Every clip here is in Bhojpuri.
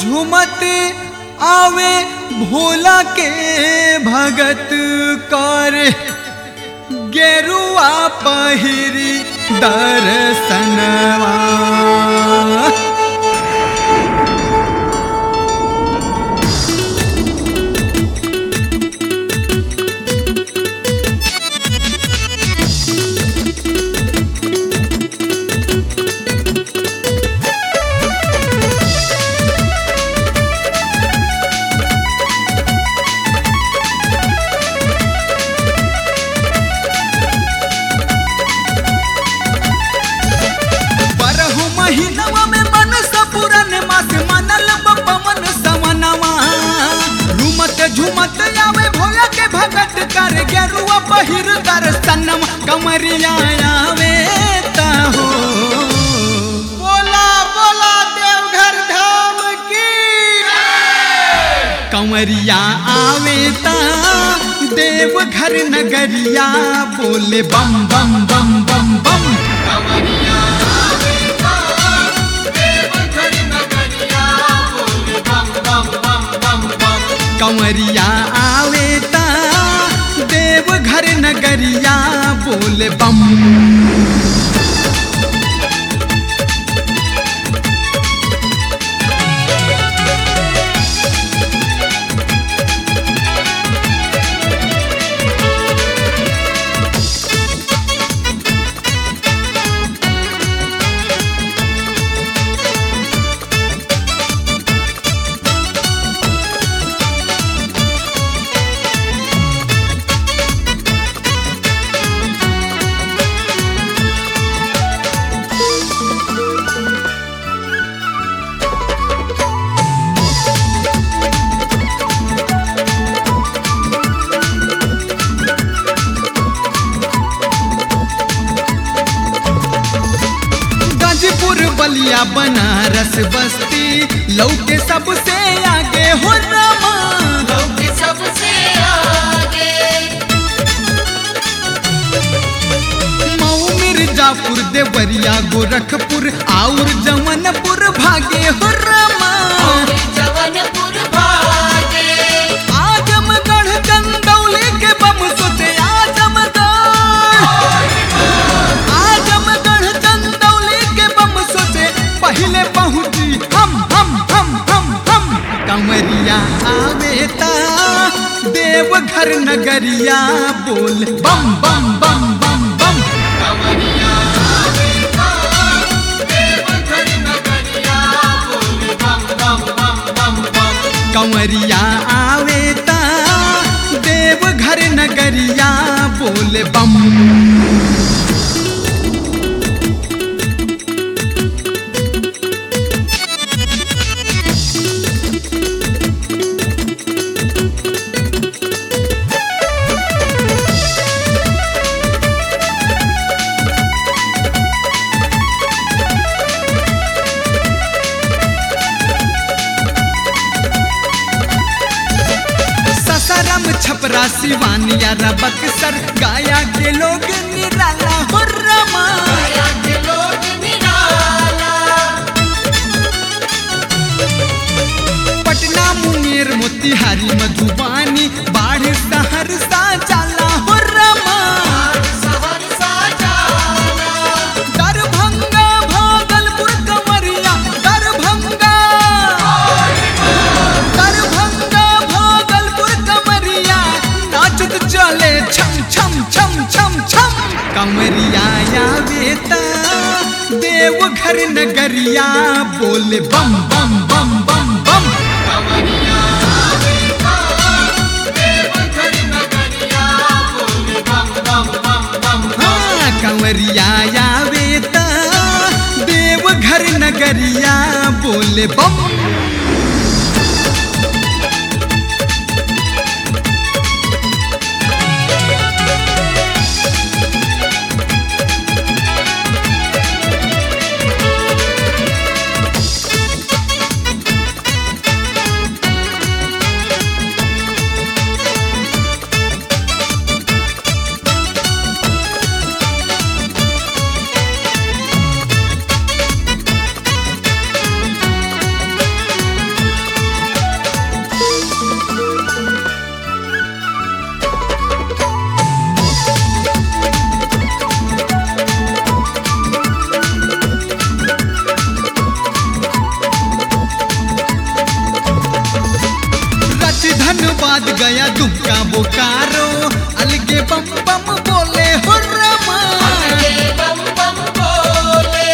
झुमत आवे भोला के भगत कर गेरुआ पहिरी दर्शनवा बरहु महीनवा में मन सपुरन मास मनल बपमन सवनवा झुमत झुमत आवे भोला के भगत कर गेरुआ पहिर दर्शनम कमरिया आवे हो बोला बोला देवघर धाम की कंवरिया आवे ता देवघर नगरिया बोले बम बम बम बम बम कंवरिया आवे ता देवघर नगरिया बोले बम गाजीपुर बलिया बनारस बस्ती लौके सबसे आगे हो रमा लोग सबसे आगे मऊ मिर्जापुर देवरिया गोरखपुर और जमनपुर भागे हो रमा और जवनपुर भागे आजमगढ़ चंदौली के बम सोचे आजमगढ़ आजमगढ़ चंदौली के बम सोचे पहले पहुंची हम हम हम हम हम कंवरिया आवे ता देवघर नगरिया बोल बम बम बम बम बम कंवरिया आवे ता देवघर नगरिया बोल बम ससरम छपरा सिवानिया बक्सर गाया के लोग निराला हो रमा गया के लोग निराला पटना मुंगेर मोतिहारी मधुबानी बाढ़ सहरसा जाला हो रमा सहरसा जाना दरभंगा भागलपुर कमरिया दरभंगा दरभंगा भागलपुर कमरिया नाचत चले छम छम छम छम छम कमरिया आवे ता देवघर नगरिया बोले बम बम बम बम बम हाँ कंवरिया आवे ता देवघर नगरिया बोले बम धन्यवाद गया दुमका बोकारो अलगे बम बम बोले हो रमा ये बम बम बोले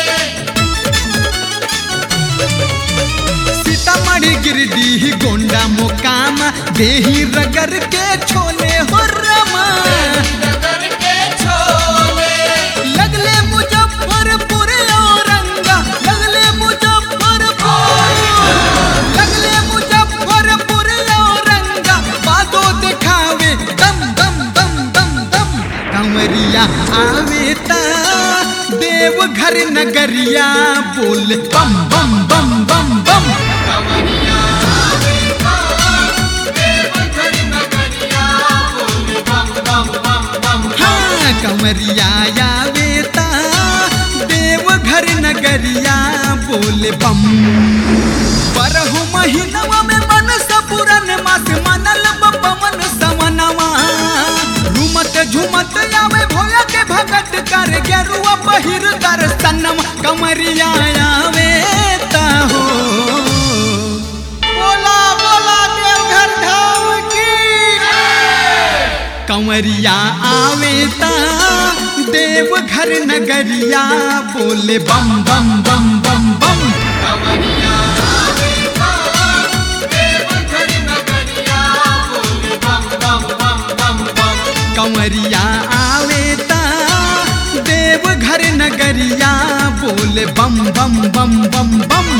सीतामढ़ी गिरडीह गोंडा मोकामा देही रगर के छोले हो रमा नगर के छोले लगले मुजफ्फरपुर औरंगा लगले मुजफ्फरपुर लगले मुजफ्फरपुर औरंगा बादो दिखावे दम दम दम दम दम कंवरिया आवे ता देवघर नगरिया बोल बम बम बम बम बम कमरिया देवघर नगरिया बोले बम बम बम बम हाँ कंवरिया आवे ता देवघर नगरिया बोल बम परहु महीनवा में मन सपुरन मास मनल पवन सवनवा झूमत झूमत आवे भोला के भगत कर गेरुआ पहिर दर्शनम कमरिया आवे ता हो बोला बोला देवघर धाम की कंवरिया आवे ता देवघर नगरिया बोले बम बम बम बम बम कमरिया देवघर नगरिया बोले बम बम बम बम बम कंवरिया आवे ता देवघर नगरिया बोले बम बम बम बम बम